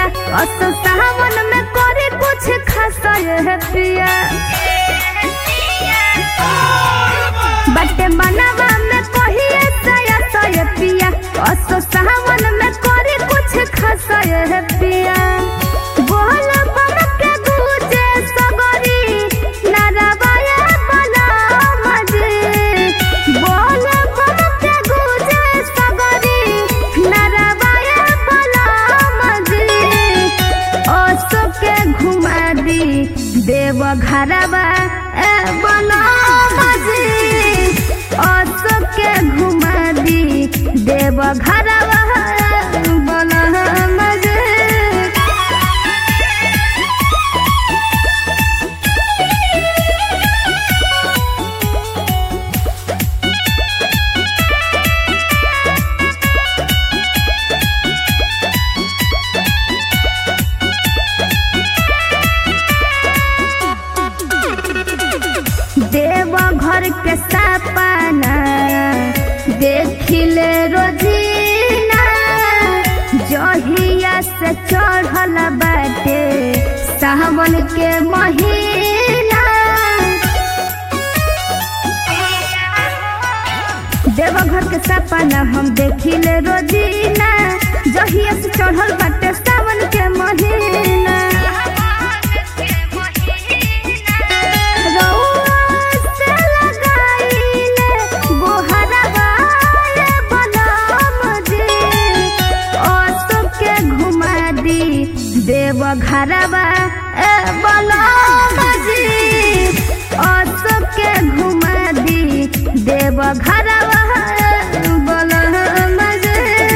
अस सावन में करे कुछ खासा है पिया बटे मनवा में कहिए सया सया पिया अस सावन में करे कुछ खासा है पिया बोल बम के गूंजे सगरी नरवाया बना मजे बोल बम के गूंजे सगरी नरवाया बना मजे ओसो के घुमा दी देव घरवा ए बना मजे ओसो के घुमा दी देव घरवा बना मजे देव घर के सपना देखिले रोजीना जहिया से चढ़ल बाटे सावन के महीना देवघर के सपना हम देखिले रोजीना जहिया से चढ़ल बाटे सावन के महीना रउआ से लगाइले गोहरवा ये बलम जी ओसो के घुमा दी देव घरवा ए बलम जी ओसो के घुमा दी देव घरवा ए बलम जी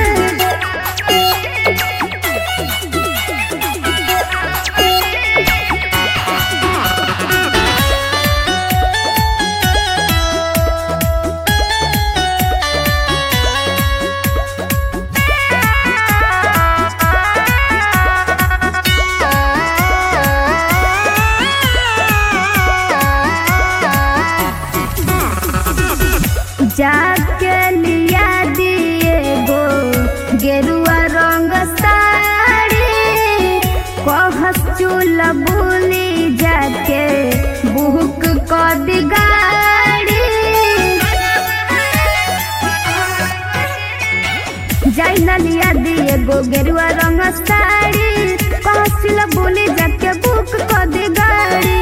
जाके लिया दिए गो गेरुआ रंग साड़ी कहस चूल बुली जाके बुक क दी गाड़ी जाई ना लिया दिए गो गेरुआ रंग साड़ी कहस चूल बुली जाके बुक क दी गाड़ी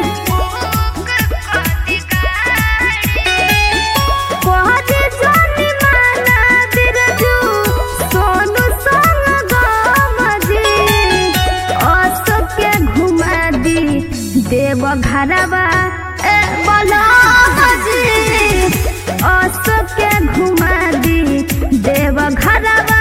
कहते जानी माना बिरजू सोनू संग गमजी असो के घुमा दी देव घरवा ए बलमजी असो के घुमा दी देव घरवा